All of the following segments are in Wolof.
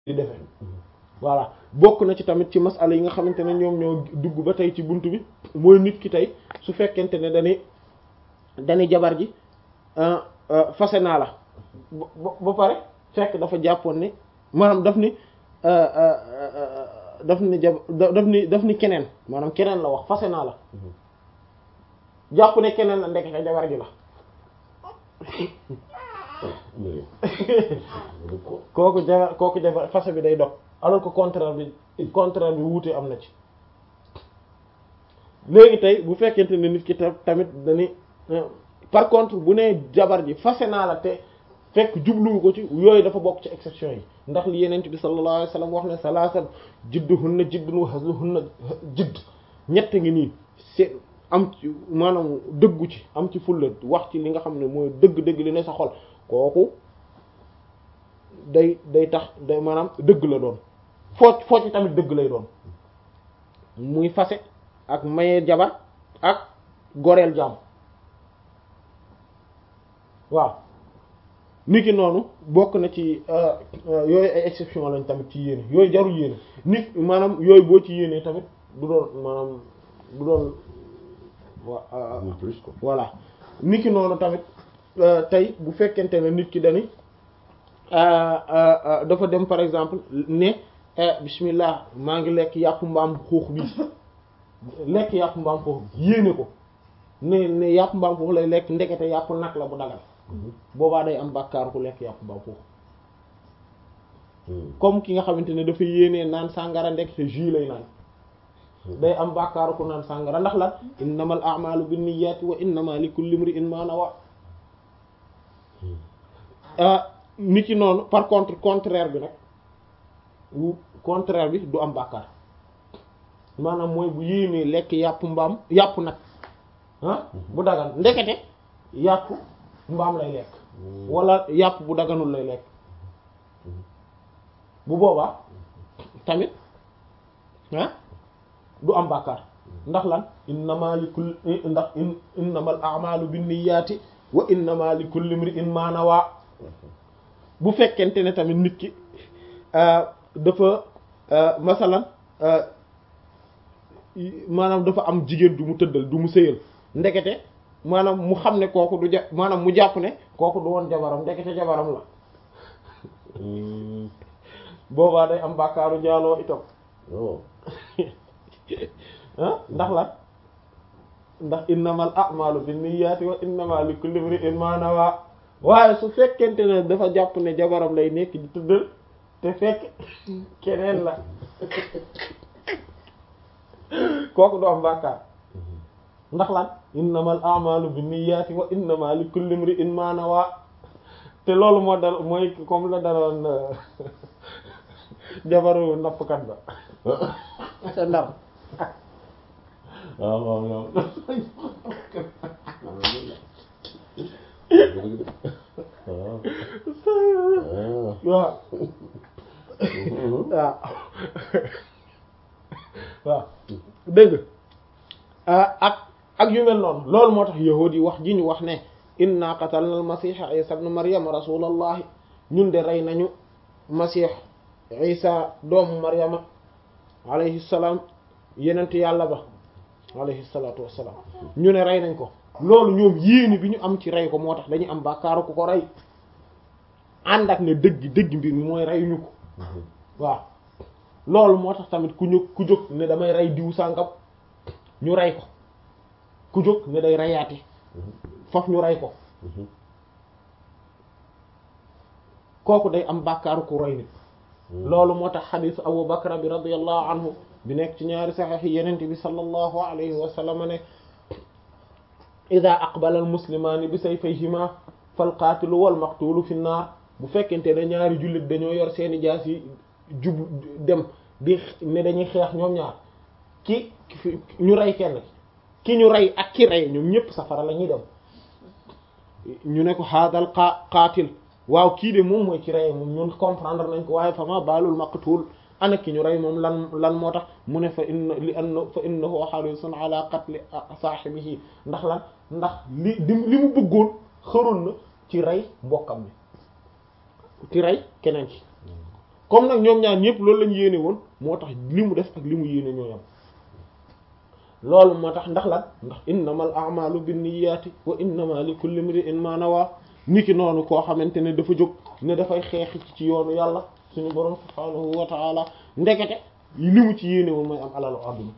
di defee voilà bokk na ci tamit ci masala yi nga xamante ne ñoom ñoo dugg ba tey ci bunt bi mooy nit ki tey su fekkente ne dañuy dañuy jabar ji fase naa la ba ba pare fekk dafa jàppoon ni maanaam daf ni daf ni jab daf ni daf ni keneen maanaam keneen la wax fase naa la jàpp ne keneen la ndekete jabar ji la kooku jabar kooku jabar fase bi day dog alors que contraire bi contraire bi wuute am na ci léegi tey bu fekkente ne nit ki tamit dañuy par contre bu nee jabar ji fase naa la te fekk jubluwu ko ci yooyu dafa bokk ci exception yi ndax li yenent bi sallallahu alayhi wasallam wax ne salaasan jidduhunna jiddun wa hazluhunna jidd ñett ngi nii c'est am ci maanaam dëggu ci am ci fulla wax ci li nga xam ne mooy dëgg-dëgg li ne sa xol kooku day day tax day maanaam dëgg la doon foo foo ci tamit dëgg lay doon muy fase ak maye jabar ak goreel jaam waaw nit ki noonu bokk na ci yooyu ay exception lañ tamit ci yéene yooyu jarul yéene nit maanaam yooyu boo ci yéenee tamit du doon maanaam du doon wa voilà nit ki noonu tamit tey bu fekkente ne nit ki dani dafa dem par exemple ne bismillah maa ngi lekk yàpp mbaam xuux bi lekk yàpp mbaam xuux bi yéene ko ne ne yàpp mbaam xuux lay lekk ndekete yàpp nag la bu dagal boobaa day am bàkkaar ku lekk yàpp mbaam xuux comme ki nga xamante ne dafa yéenee naan sàngara ndekete jus lay naan day am bàkkaaru ku naan sàngara ndax lan innamal a'malu binniyati wa innama likulli imri'in ma nawa nit ki noonu par contre contraire bi nag wu contraire bi du am bàkkaar maanaam mooy bu yéenee lekk yàpp mbaam yàpp nag ah bu dagan ndekete yàpp mbaam lay lekk wala yàpp bu daganul lay lekk bu boobaa tamit ah du am bàkkaar ndax lan innama li kulli ndax innamal a'malu binniyati wa innama li kulli imri'in ma nawa bu fekkente ne tamit nit ki dafa masalan maanaam dafa am jigéen du mu tëddal du mu sëyal ndekete maanaam mu xam ne kooku du ja maanaam mu jàpp ne kooku du woon jabaram ndekete jabaram la boobaa day am bàkkaaru njaaloo itam ah ndax la ndax innamal a'malu binniyati wa innama likulli imri'in ma nawa waaye su fekkente ne dafa jàpp ne jabaram lay nekk di tëddal te fekk keneen la kooku du am bàkkaar ndax lan innamal a'malu binniyati wa innama likulli imri'in ma nawa te loolu moo dal mooy comme la daloon jabaru nappkat ba sa ndar waaw waaw waaw waaw waaw waaw dégg ak ak yu mel noonu loolu moo tax yahuud yi wax ji ñu wax ne inna qatalna al masiha isa ibn maryam rasulallahi ñun de rey nañu masih isa doomu maryama alayhi salaam yenent yàlla ba alayhi salaatu wassalaam ñu ne rey nañ ko loolu ñoom yéene bi ñu am ci rey ko moo tax dañu am bàkkaaru ku ko rey ànd ak ne dëgg dëgg mbir mi mooy reyuñu ko waaw loolu moo tax tamit ku ñu ku jóg ne damay rey diw sàngam ñu rey ko ku jóg ne day reyaati faf ñu rey ko kooku day am bàkkaaru ku rey nit loolu moo tax xadiisu Abu Bakra bi radiyallahu anhu bi nekk ci ñaari saxiix yi yenente bi sallallahu alayhi wa sallam ne ida aqbala al muslimaani bi sayfayhima fal qaatilu wal maqtuulu fi naar bu fekkente ne ñaari jullit dañoo yor seeni jaas yi jub dem di ne dañuy xeex ñoom ñaar ki ñu rey kenn ki ñu rey ak ki rey ñoom ñépp safara la ñuy dem ñu ne ko haadal qa qaatil waaw kii de moom mooy ci rey moom ñun comprendre nañ ko waaye fama baalul maqtuul ana ki ñu rey moom lan lan moo tax mu ne fa inna li anna fa innahu harisun ala qatli saahibihi ndax lan ndax li li mu bëggoon xëroon na ci rey mbokkam bi ci rey keneen ci comme nag ñoom ñaar ñëpp loolu lañ yéene woon moo tax li mu def ak li mu yéene ñoo yam loolu moo tax ndax lan ndax innamal a'malu binniyati wa innama li kulli imri'in ma nawa niki noonu koo xamante ne dafa jóg ne dafay xeex ci yoonu yàlla suñu borom subhaanahu wa ta'ala ndekete li mu ci yéene woon mooy am alalu àdduna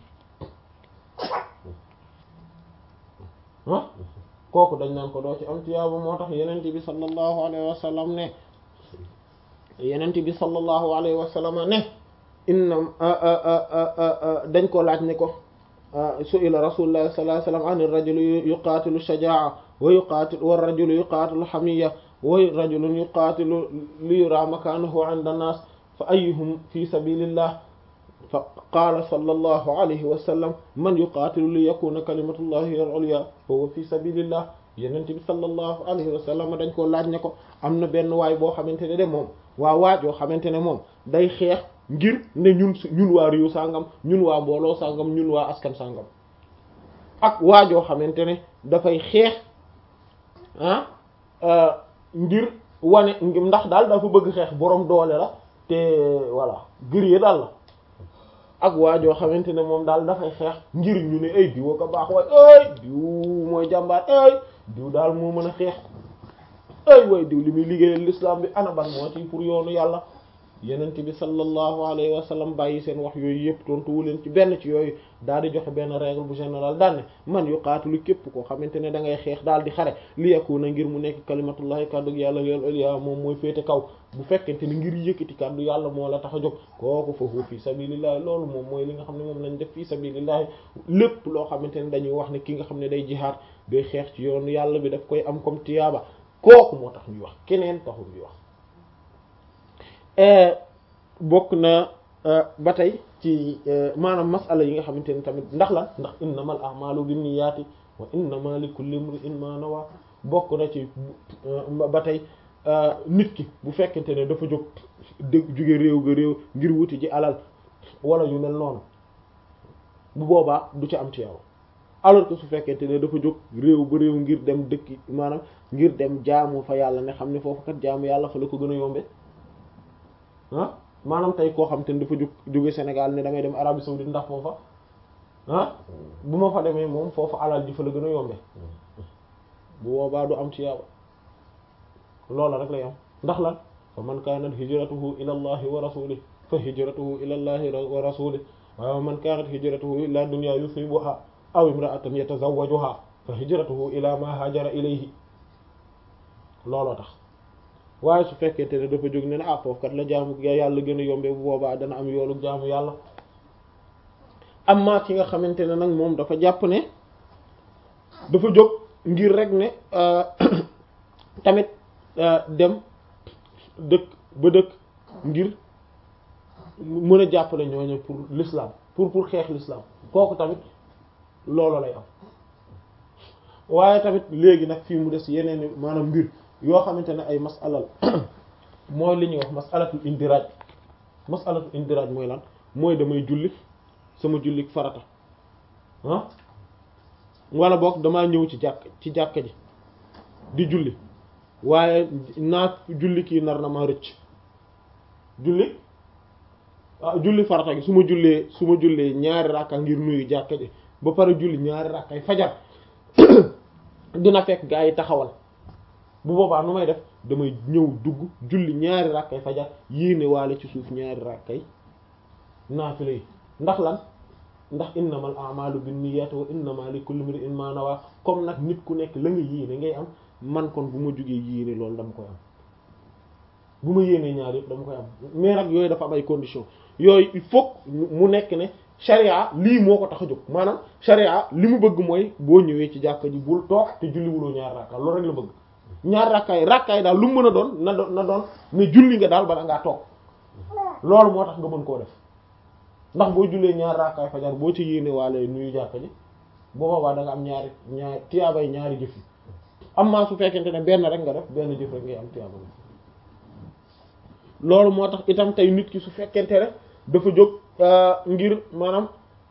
ah kooku dañ naan ko doo ci am tiyaaba moo tax yenent bi sallallahu alayhi wa sallam ne yenent bi sallallahu alayhi wa sallam ne inna dañ ko laaj ne ko su'ila rasulullah sallallahu alayhi wa sallam an ar-rajuli yuqatilu shajaa'a wa yuqatilu wa ar-rajulu yuqatilu hamiyya wa rajulun yuqatilu li yura makanahu 'inda an-nas fa ayyuhum fi sabilillah fa qaala sallallahu alayhi wa sallam man yuqaatilu li yakuna kalimatullahi al-ulya fa huwa fi sabilillah yenent bi sallallahu alayhi wa sallam dañ koo laaj ne ko am na benn waay boo xamante ne de moom waa waaj yoo xamante ne moom day xeex ngir ne ñun ñun waa réew sàngam ñun waa mbooloo sàngam ñun waa askan sàngam ak waajoo xamante ne dafay xeex ah ngir wane ndax daal dafa bëgg xeex boroom doole la te voilà guerrier daal la ak waajoo xamante ne moom daal dafay xeex ngir ñu ne ay diw ko baax waay ay diw mooy jàmbaar ay diw daal moo mën a xeex ay waay diw li muy liggéeyal l'islam bi ana ban moo ci pour yoonu yàlla yenent bi sallallahu alayhi wa sallam bàyyi seen wax yooyu yëpp tontu wu leen ci benn ci yooyu daal di joxe benn règle bu général daal ne man yu qaatilu képp koo xamante ne da ngay xeex daal di xare li yakuna ngir mu nekk kalimatullahi kàddu yàlla yal ulya moom mooy féete kaw bu fekkente ni ngir yëkkati kàddu yàlla moo la tax a jóg kooku fa huwa fi sabilillahi loolu moom mooy li nga xam ne moom lañ def fi sabilillahi lépp loo xamante ne dañuy wax ne ki nga xam ne day jihaad day xeex ci yoonu yàlla bi daf koy am comme tiyaaba kooku moo tax ñuy wax keneen taxul ñuy wax bokk na ba tey ci maanaam masala yi nga xamante ne tamit ndax lan ndax innamal a'malu binniyati wa innama likulli imri'in ma nawa bokk na ci ba tey nit ki bu fekkente ne dafa jóg dëgg jóge réew ga réew ngir wuti ji alal wala yu mel noonu bu boobaa du ci am ci yow alors que su fekkente ne dafa jóg réew ba réew ngir dem dëkki maanaam ngir dem jaamu fa yàlla ne xam ne foofu kat jaamu yàlla fa la ko gën a yombe ah maanaam tey koo xam te ne dafa jóg jóge Sénégal ne damay dem Arabie saoudite ndax foofa ah bu ma fa demee moom foofa alal ji fa la gën a yombe bu boobaa du am ci yow loola rek lay am ndax lan fa man kanat hijratuhu ila allahi wa rasulihi fa hijratuhu ila allahi wa rasulihi wa man kanat hijratuhu ila dunya yusibuha aw imra'atan yatazawwajuha fa hijratuhu ila ma hajara ilayhi looloo tax waaye su fekkente ne dafa jóg ne ne ah foofu kat la jaamu yàlla gën a yombe bu boobaa dana am yoolu jaamu yàlla amma ki nga xamante ne nag moom dafa jàpp ne dafa jóg ngir rek ne tamit dem dëkk ba dëkk ngir mën a jàppale ñooñu pour l'islam pour pour xeex l'islam kooku tamit loolu lay am waaye tamit léegi nag fii mu des yeneen maanaam mbir yoo xamante ne ay masalal mooy li ñuy wax masalatul indiraj masalatul indiraj mooy lan mooy damay julli sama julli farata ah wala boog damaa ñëw ci jàkk ci jàkka ji di julli waaye naa julli kii nar na ma rëcc julli ah julli farata gi su ma jullee su ma jullee ñaari rakka ngir nuyu jàkka ji ba pare julli ñaari rakkay fajar dina fekk gaa yi taxawal bu boobaa nu may def damay ñëw dugg julli ñaari rakkay fajar yéene waale ci suuf ñaari rakkay naafila yi ndax lan ndax innamal a'malu binniyati wa innama likulli imrin ma nawa comme nag nit ku nekk la nga yéene ngay am man kon bu ma jugee yéene loolu dama koy am bu ma yéenee ñaar yëpp dama koy am mais nag yooyu dafa am ay conditions yooyu il faut mu nekk ne sharia lii moo ko tax a jóg maanaam sharia li mu bëgg mooy boo ñëwee ci jàkka ji bul toog te julliwuloo ñaar rakka loolu rek la bëgg ñaar rakkaay rakkaay daal lu mu mën a doon na doon na doon ne julli nga daal bala ngaa toog loolu moo tax nga mën koo def ndax boo jullee ñaar rakkaay fajar boo ci yéene waale nuyu jàkka ji boo boobaa da nga am ñaari ñaari tiyaabay ñaari jëf yi am maa su fekkente ne benn rek nga def benn jëf rek ngay am tiyaaba loolu moo tax itam tey nit ki su fekkente ne dafa jóg ngir maanaam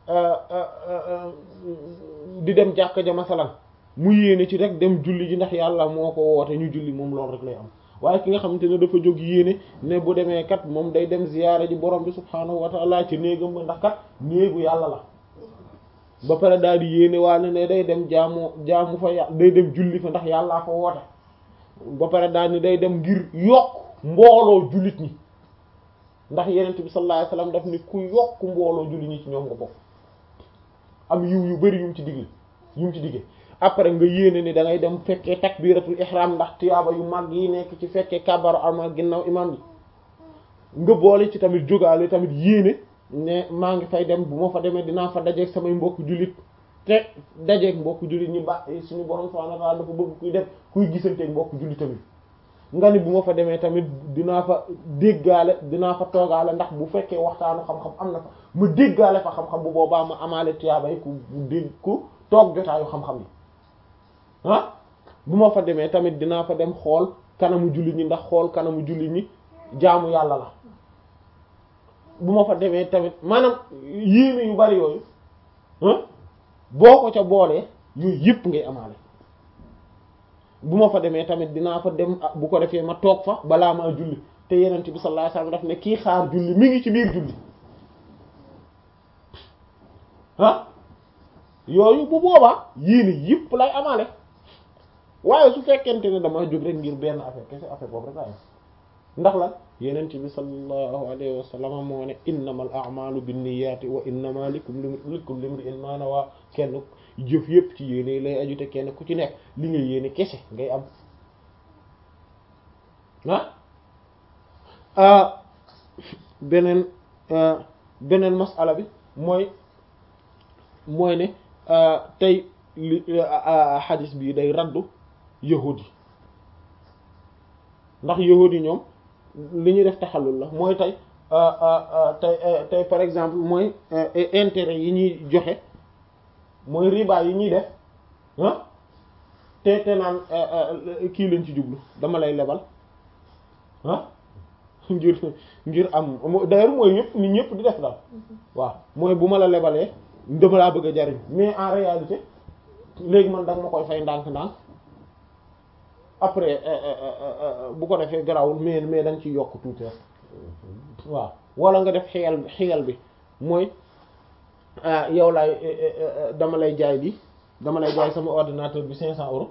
di dem jàkka ja masalan mu yéene ci rek dem julli ji ndax yàlla moo ko woote ñu julli moom loolu rek lay am waaye ki nga xamante ne dafa jóg yéene ne bu demee kat moom day dem ziyaara ji borom bi subhaanahu wa ta'ala ci néegam ba ndax kat néegu yàlla la ba pare daal di yéene waale ne day dem jaamu jaamu fa yà day dem julli fa ndax yàllaa fa woote ba pare daal ni day dem ngir yokk mbooloo jullit ñi ndax yenent bi sallallahu alayhi wasallam daf ni ku yokk mbooloo jullit ñi ci ñoom nga bokk am yiw yu bari yu mu ci digle yu mu ci digge après nga yéene ni da ngay dem fekkee takbiratul ihram ndax tiyaaba yu mag yi nekk ci fekkee kabaru armal ginnaaw imam yi nga boole ci tamit jógaale tamit yéene ne maa ngi fay dem bu ma fa demee dinaa fa dajeeg samay mbokk jullit te dajeeg mbokk jullit ñi ba suñu borom subhanahu wa ta'ala dafa bëgg kuy def kuy gisanteeg mbokk jullit tamit nga ni bu ma fa demee tamit dinaa fa déggaale dinaa fa toogaale ndax bu fekkee waxtaanu xam-xam am na fa ma déggaale fa xam-xam bu boobaa ma amaale tiyaaba yi ku dégg ku toog jotaayu xam-xam yi ah bu ma fa demee tamit dinaa fa dem xool kanamu jullit ñi ndax xool kanamu jullit ñi jaamu yàlla la bu ma fa demee tamit maanaam yéene yu bari yooyu boo ko ca boolee yooyu yëpp ngay amaale bu ma fa demee tamit dinaa fa dem bu ko defee ma toog fa balaa maa julli te yenent bi sallallahu alayhi wasallam daf ne kii xaar julli mi ngi ci biir julli ah yooyu bu boobaa yéene yëpp lay amaale waaye su fekkente ne dama jóg rek ngir benn affaire kese affaire boobu rek laa ndax la yenent bi sallallahu alayhi wa sallam moo ne innamal a'malu binniyati wa innama likulli likulli imri'in ma nawa kenn jëf yépp ci yéene lay aju te kenn ku ci nekk li nga yéene kese ngay am ah beneen beneen masala bi mooy mooy ne tey li xadis bi day raddu yahudi ndax yahudi ñoom li ñuy def taxalul la mooy tey tey tey par exemple mooy intérêt yi ñuy joxe mooy riba yi ñuy def ah te te naan kii lañ ci jublu dama lay lebal ah ngir ngir am d'ailleurs mooy yëpp nit ñëpp di def daal waaw mooy bu ma la lebalee dama laa bëgg a jariñ mais en réalité léegi man danga ma koy fay ndànk-ndànk après bu ko defee garawul mais mais da nga ciy yokk tuuti rek waaw wala nga def xiyal xiyal bi mooy yow laay dama lay jaay bi dama lay jaay sama ordinateur bi cinq cent euros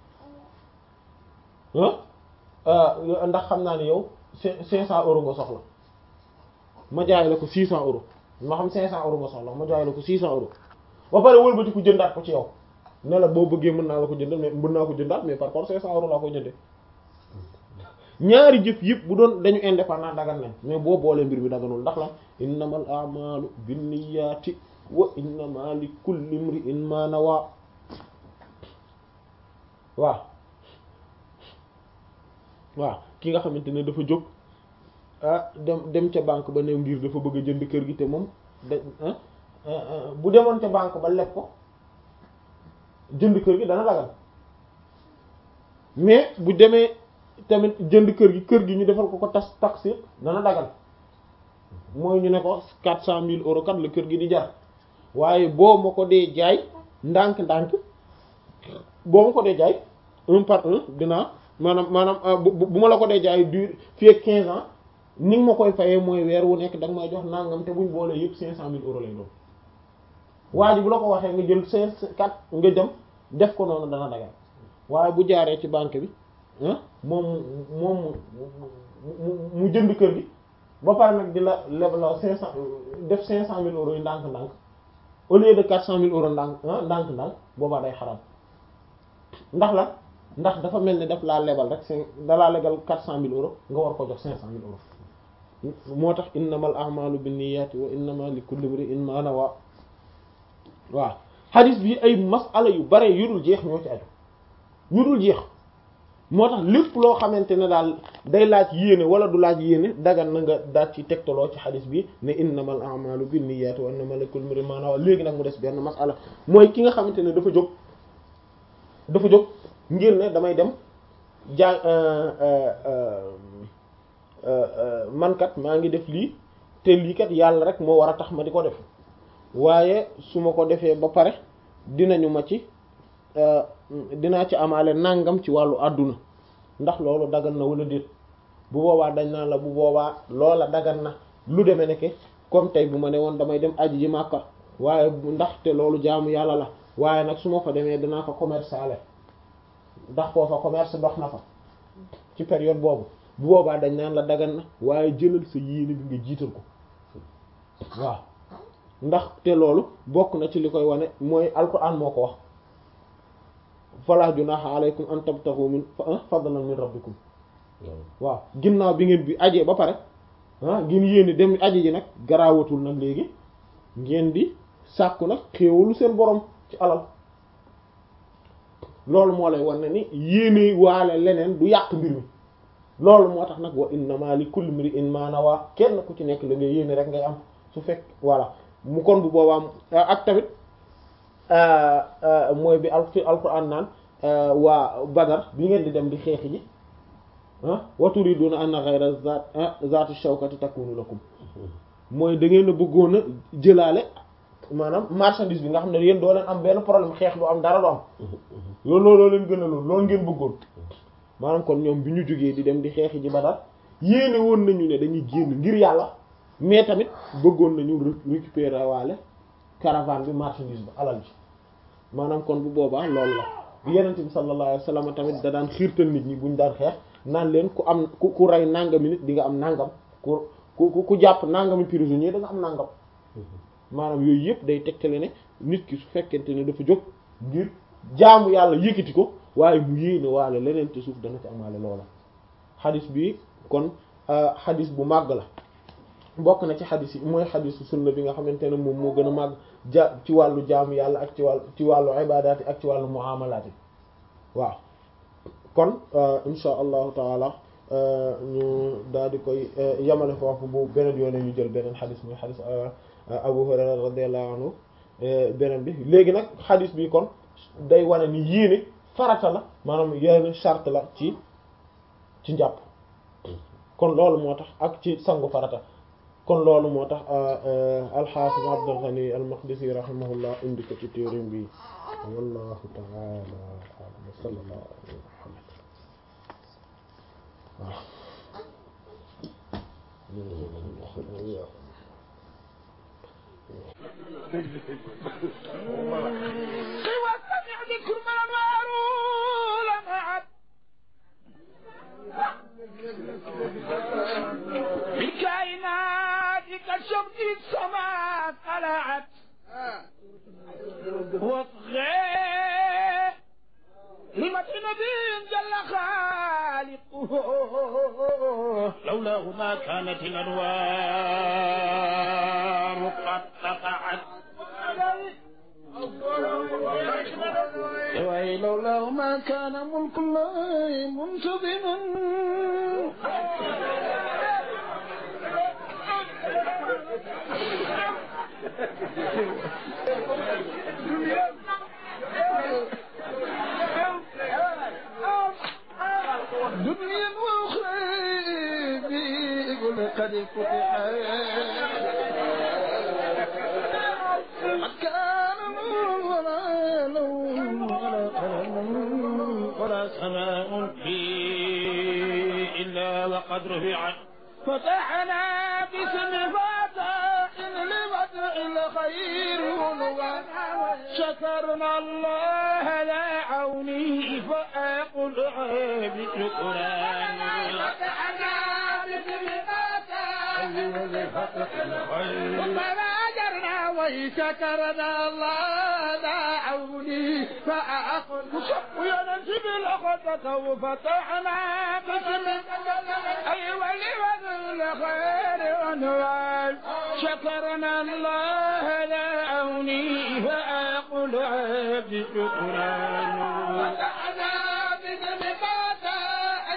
ndax xam naa ne yow cinq cent euros nga soxla ma jaay la ko six cent euros ma xam cinq cent euros nga soxla ma jaay la ko six cent euros ba pare wëlbati ko jëndaat ko ci yow ne la boo bëggee mën naa la ko jëndal mais mën naa ko jëndaat mais par contre cinq cent euros laa ko jëndee ñaari jëf yëpp bu doon dañu indépendant dagan nañ mais boo boolee mbir mi daganul ndax la innamal a'malu binniyati wa innama li kulli imri'in ma nawa waaw waaw ki nga xamante ne dafa jóg ah dem dem ca banque ba new ngir dafa bëgg a jënd kër gi te moom da bu demoon ca banque ba leb ko jënd kër gi dana dagal mais bu demee tamit jënd kër gi kër gi ñu defal ko ko tas taxi dana dagal mooy ñu ne ko quatre cent mille euros kat la kër gi di jar waaye boo ma ko dee jaay ndànk-ndànk boo ma ko dee jaay un par un dinaa maanaam maanaam bu ma la ko dee jaay du fii ak quinze ans ni nga ma koy fayee mooy weer wu nekk da nga may jox nangam te buñ boolee yëpp cinq cent mille euros lay doon waa ji bu la ko waxee nga jël cinq quatre nga dem def ko noonu dana dagal waaye bu jaaree ci banque bi moom moom mu jënd kër gi ba pare nag di la lebla cinq cent def cinq cent mille euros yi ndànk-ndànk au lieu de quatre cent mille euros ndànk ndànk-ndànk boobaa day xaram ndax la ndax dafa mel ni daf laa lebal rek cinq dalaa lebal quatre cent mille euros nga war ko jox cinq cent mille euros moo tax innamal a'malu binniyati wa innama likulli imri'in ma nawa waaw hadith bi ay masala yu bare yu dul jeex ñoo ci aju yu dul jeex moo tax lépp loo xamante ne daal day laaj yéene wala du laaj yéene dagan na nga daal ci tegtaloo ci xadis bi ne innamal a'malu binniyati wa innamal likulli imrin ma nawa léegi nag mu des benn masala mooy ki nga xamante ne dafa jóg dafa jóg ngir ne damay dem jaa man kat maa ngi def lii te lii kat yàlla rek moo war a tax ma di ko def waaye su ma ko defee ba pare dinañu ma ci dinaa ci amaale nangam ci wàllu àdduna ndax loolu dagan na wala déet bu boobaa dañ naan la bu boobaa loola dagan na lu demee ne comme tey bu ma ne woon damay dem aji ji Makka waaye ndaxte loolu jaamu yàlla la waaye nag su ma fa demee danaa fa commerciale ndax foofa commerce dox na fa ci période boobu bu boobaa dañ naan la dagan na waaye jëlal sa yéene bi nga jiital ko waaw ndax te loolu bokk na ci li koy wane mooy alquran moo ko wax fala junaha alaykum an tabtaghu min fadlan min rabbikum waaw ginnaaw bi ngeen bi ajee ba pare ah ngeen yéene dem aji ji nag garaawatul nag léegi ngeen di sàkku nag xéewalu seen borom ci alal loolu moo lay wan ne ni yéene waale leneen du yàq mbir mi loolu moo tax nag wa innama li kulli imri'in ma nawa kenn ku ci nekk la ngay yéene rek ngay am su fekk voilà mu kon bu boobaa ak tamit mooy bi al fi alquran naan waa Badar bi ngeen di dem di xeexi ji ah wa turiduna anna ghayra zat zatu shawkati takunu lakum mooy da ngeen a bëggoon a jëlaale maanaam marchandise bi nga xam ne yéen doo leen am benn problème xeex du am dara du am loolu loolu leen gën a loolu loolu ngeen bëggoon maanaam kon ñoom bi ñu jógee di dem di xeexi ji Badar yéene woon nañu ne dañuy génn ngir yàlla mais tamit bëggoon nañu récupérer waale caravane bi marchandise bi alal ji maanaam kon bu boobaa loolu la yenente bi sallallahu alayhi wasallam tamit da daan xiirtal nit ñi buñ daan xeex naan leen ku am ku ku rey nangami nit di nga am nangam ku ku ku jàpp nangami prisonnier da nga am nangam maanaam yooyu yëpp day tegtale ne nit ki su fekkente ne dafa jóg ngir jaamu yàlla yëkkati ko waaye mu yéene waale leneen te suuf dana ci amaale loola xadis bi kon xadis bu màgg la bokk na ci xadis yi mooy xadisu sunna bi nga xamante ne moom moo gën a màgg ja ci wàllu jaamu yàlla ak ci wàllu ci wàllu ibadaat yi ak ci wàllu muamalaat yi waaw kon insha allahu taala ñu daal di koy yamale foofu bu beneen yoone ñu jël beneen xadis muy xadis Abu Hurayra radiyallahu anhu beneen bi léegi nag xadis bi kon day wane ni yéene farata la maanaam yenn charte la ci ci njàpp kon loolu moo tax ak ci sangu farata kon loolu moo tax al-Hafiz Abdul Ghani al-Maqdisi rahimahullah indi ko ci téerim bi wallahu ta'ala a'lam wa sallallahu alayhi wa sallam وسمع ذكر ما معلول معك بكائنات كالشمس السماء طلعت وصغير لمة نبي جل خالقه لولاه ما كانت الأنوار قد قطعت وي لولاه ما كان ملك الله منتظما دنيا واخرى بيقول قد فتحت قد كان نور ولا لون ولا قلم ولا سماء فيه إلا وقد رفعت فتحنا باسم فتح لبدء الخير ونوى شكرنا الله لا عوني فأقول عيب شكران فتحنا باسم فتح فهاجرنا وشكرنا الله لا عوني فأقول وينسب الأخذة وفتحنا باسم أيوة لوذ الخير عنوان شكرنا الله لا عوني فأقول عبد شكران فتحنا باسم فتح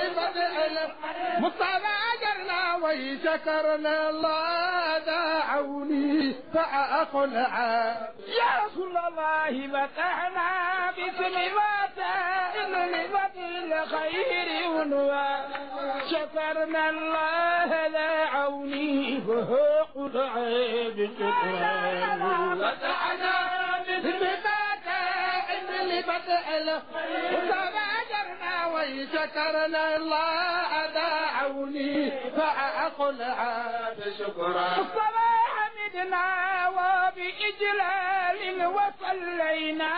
مصطفى أجرنا وشكرنا الله دعوني فأقنع يا رسول الله فتحنا باسم فتح لفتح الخير ونوى شكرنا الله دعوني فأقنع بشكران فتحنا باسم فتح لفتح الخير مصطفى أجرنا وشكرنا الله دعوني فأقلع بشكرا الصلاة حمدنا وبإجلال وصلينا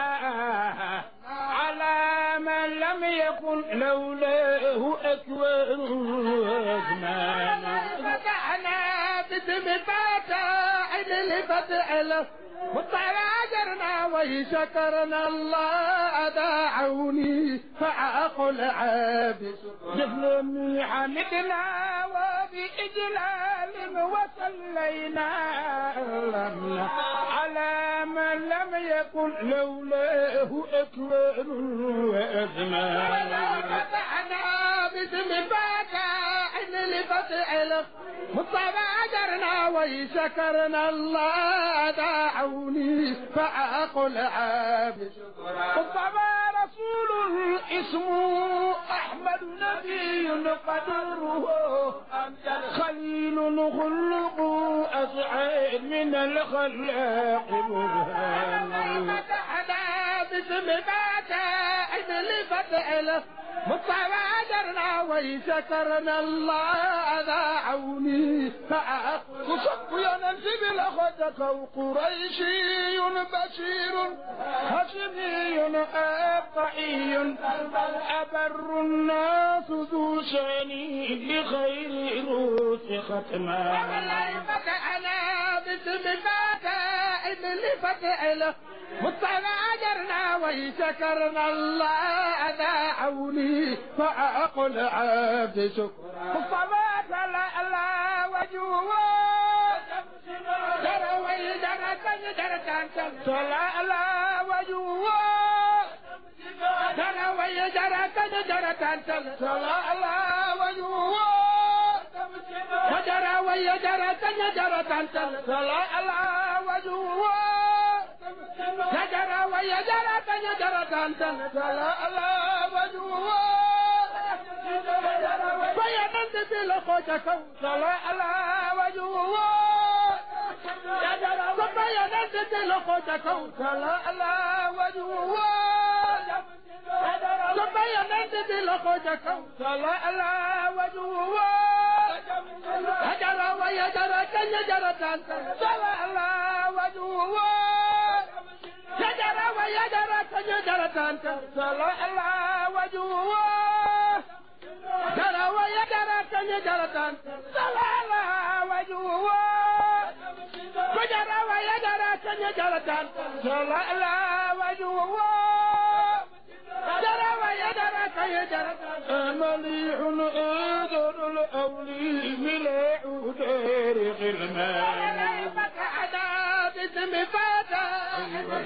على من لم يكن لولاه أكوان وأزمان فتحنا باسم فاتح لفتح له وتراجرنا وشكرنا الله دعوني فأقل عابس جفلني حمدنا وبإجلال وصلينا على من لم يكن لولاه أكوان وأزمان فتحنا باسم فاتح لفتح له متبادرنا وشكرنا الله دعوني فأقل عابس مصطفى رسول اسمه أحمد نبي قدره خليل خلق أسعد من الخلاق برهان فتحنا باسم فاتح لفتح له متبادرنا وشكرنا الله دعوني فأقل يا ننزل الأخذك قريشي بشير هاشمي أبطعي أبر الناس ذو شاني بخير روس ختما فتحنا باسم فاتح لفتح له متبادرنا وشكرنا الله دعوني فأقل عبد شكرا الصلاة لا لا وجوه ترى ويدرى تنجر تنجر صلاة لا وجوه ترى ويدرى تنجر تنجر صلاة لا وجوه وجرى ويدرى تنجر تنجر صلاة لا وجوه نجرى ويجرى تنجر تنجر صلاة لا وجوه فينند بالخوجك صلاة لا وجوه فينند بالخوجك صلاة لا وجوه فينند بالخوجك صلاة لا وجوه هجر ويجرى تنجر تنجر صلاة لا وجوه شجرة ويجرى تنجر تنجر صلاة لا وجوه جرى ويجرى تنجر تنجر صلاة لا وجوه فجرى ويجرى تنجر تنجر صلاة لا وجوه جرى ويجرى تنجر مليح أذر الأولي ملاح دار غلمان فتحنا باسم فتح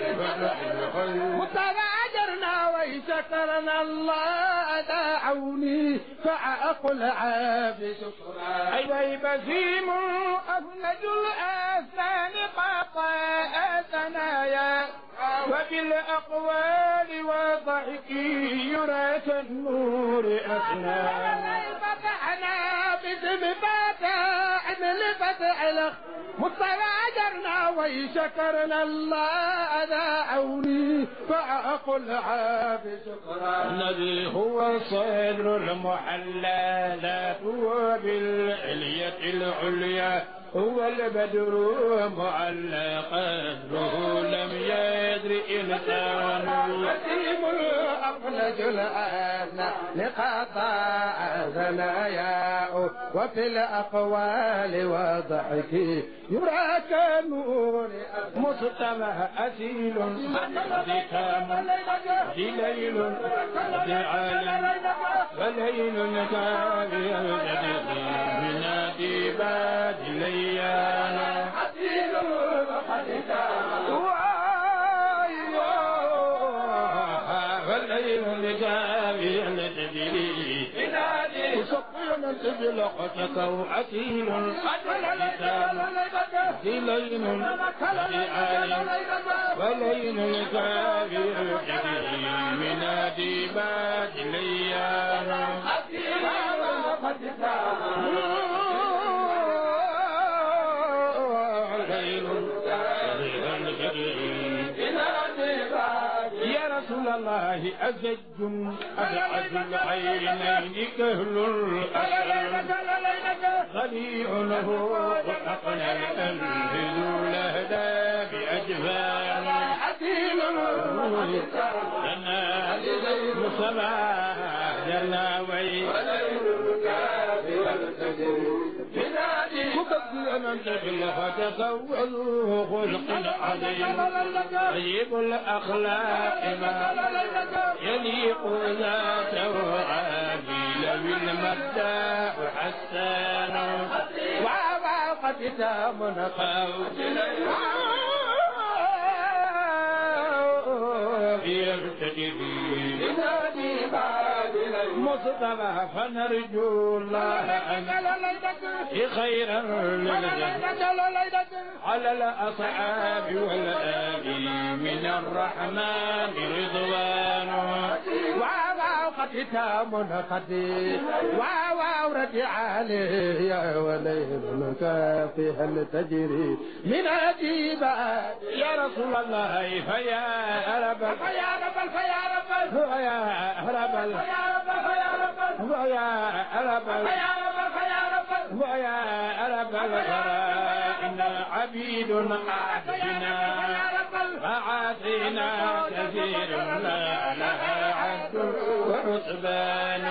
متبادرنا وشكرنا الله دعوني فأقل عاب شكرا أي بسيم أفنج الأسنان قطاء ثنايا وبالأقوال والضحك يرى كالنور أسنان فتحنا باسم فتح لفتح له متبادرنا وشكرنا الله دعوني فأقل عاب شكرا الذي هو صدر المحلى لا هو بالعلية العليا هو البدر معلى قدره لم يدر إنسان وسيم الأقلج الآن لقطاع ثناياه وفي الأقوال وضحك يرى كنور مصطفى أسيل ذكام دليل دعال فليل كافي من ديباد ليانا أسيل فالليل كافي تدري سقينا بلقتك وأسيل ختام دليل دعال فليل كافي من ديباد ليانا ليل يا رسول الله أزج أبعد العينين كهل الأسد خليع له أقنى الألف ذو لهدى بأجفان حكيم لنا مصطفى جلاوي مبدلا بالله تزوجوا خلق عظيم طيب الأخلاق ما يليق ذاته عادل بالمبدأ حسان وعواقب تام يرتدي مصطفى فنرجو الله أن خيرا على الأصحاب والآل من الرحمن رضوان وقد تام قد وأورد عليه يا وليل كافي هل تجري من أجيبا يا رسول الله فيا رب فيا رب فيا رب فيا رب ويا رب ويا رب الغراء عبيد عبدنا فعاصينا كثير لا لها عبد وعتبان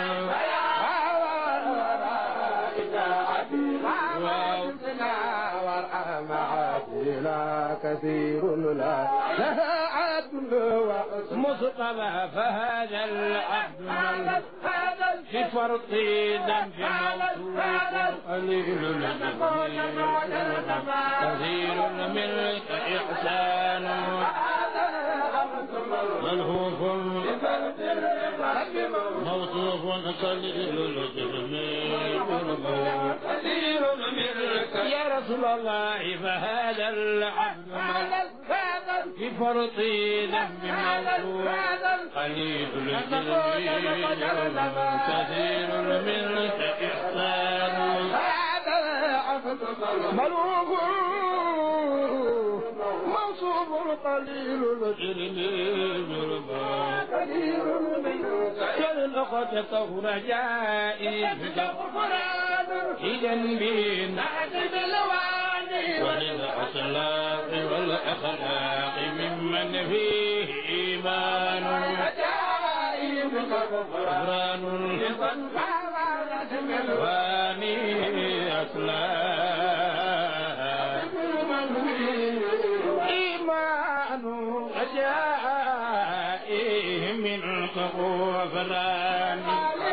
لا كثير لا لها عدل مصطفى فهذا العبد في فرط ذنب موثوق قليل كثير الملك إحسان ملهوف موصوف قليل الجسم كثير الملك يا رسول الله فهذا العبد في فرط ذنب موصوف قليل الجسم كثير الملك إحسان هذا عبد ملوك منصوب قليل الجرم كالأخت طهر جائي في جنبي وللأخلاق والأخلاق ممن فيه إيمان غفران واني أسلام إيمان رجائه من غفران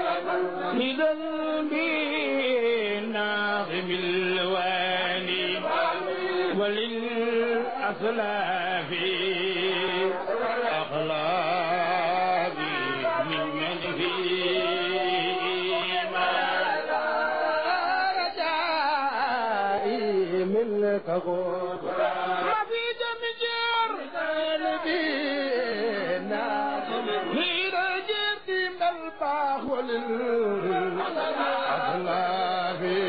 لذنبي ناظم الواني وللأسلاف أخلاقي ممن منك غفران ما في دم جار قلبينا في رجل من الباخ وللأخلاقي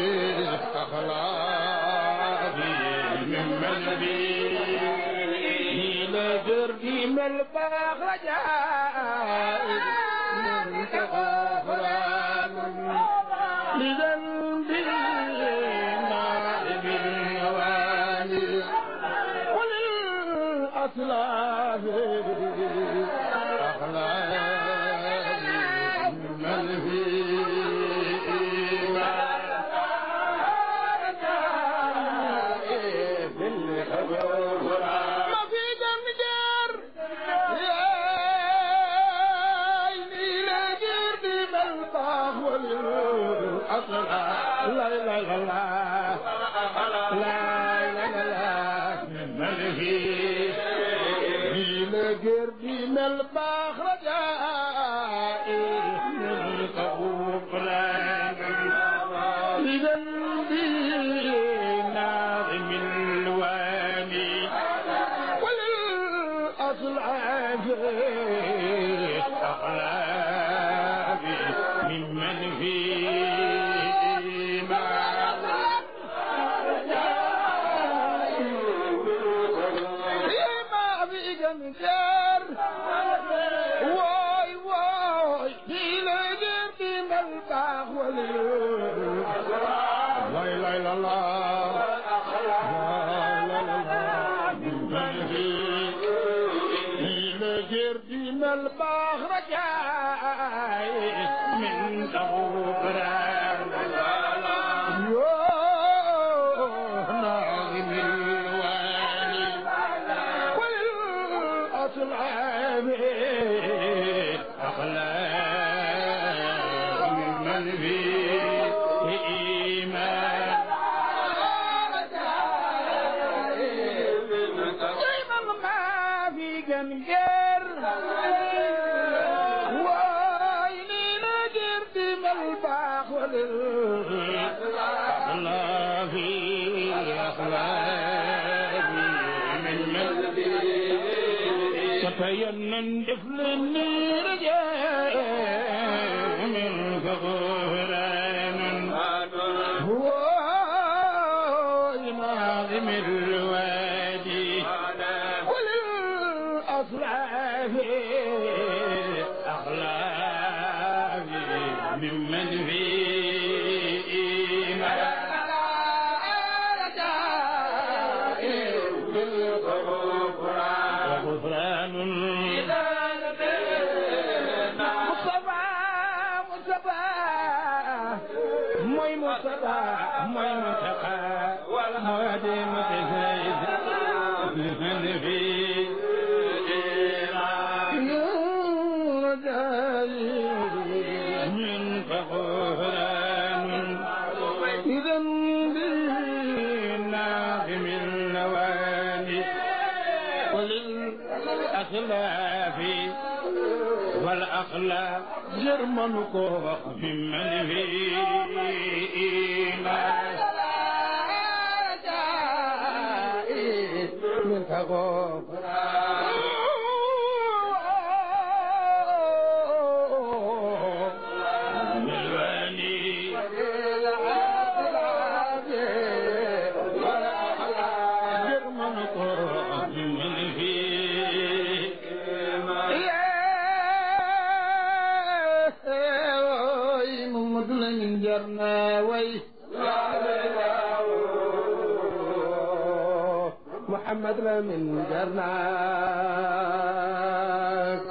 أخلاقي ممن فيه لجردي من الباخ رجائي منك غفران لذنبي نائب الوالي وللأسلاف أخلاق من ما في دم جار يا عيني لا جردي ملطاخ وللأسلاف لا لا لا لا لا لا لا لا ملهي لقربي من الباخ رجائي من القبران لذنبي ناظم الواني وللأصل عافيت أخلاقي ممن فيه ما ما في جنجار ديم البحر جاي من غفران يوه ناظم الوالي وللأصلاب أخلاق من فيه إيمان دايما ما في جنجر ويني نجر دم الباخ وللأخلاق أخلاق من ملبي تبين دفل الرجال من غفران هو ناظم الوادي وللأصلاف أخلاق ممن في وغفران مصطفى مصطفى موي مصطفى موي منتقى موادي متزايد من في من فغفران إذا بالناظم النواني وللأخلاف والأخلاق جرمن كوخ ممن فينا من بالواني جرمن كوخ ممن فينا محمد لمن جرنا وي محمد لمن جرنا